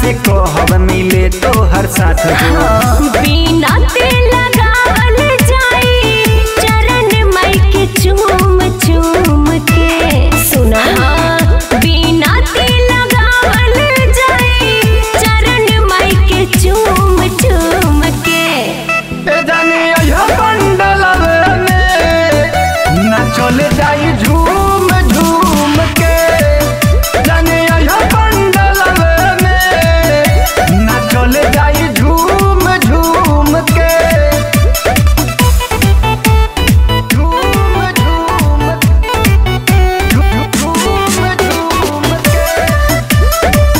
से कहब मिले तो हर साथ हो बिना तेल लगावल जाई चरण माई के चूम चूम के सुना बिना तेल लगावल जाई चरण माई के चूम चूम के ए जानी अइहा पंडलवे में ना चले जाई झूम झूम के जानी अइहा पंडलवे में ना चले जाई झूम झूम के झूम झूम झूम झूम के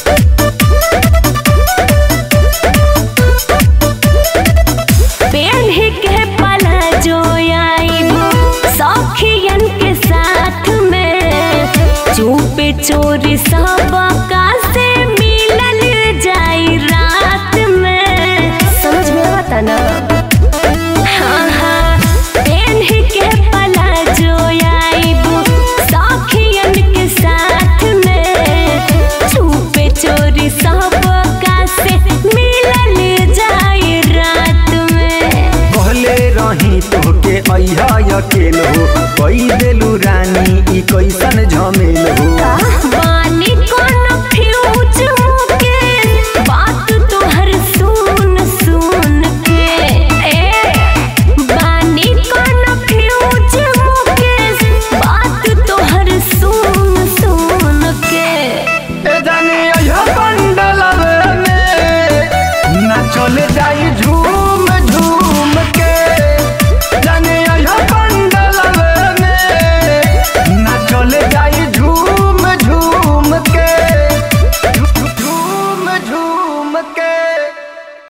पेड़ के पला जो आईबो सखियन के साथ में चुपे चोरी सब का से मिलल जाई रात में समझ में आवता ना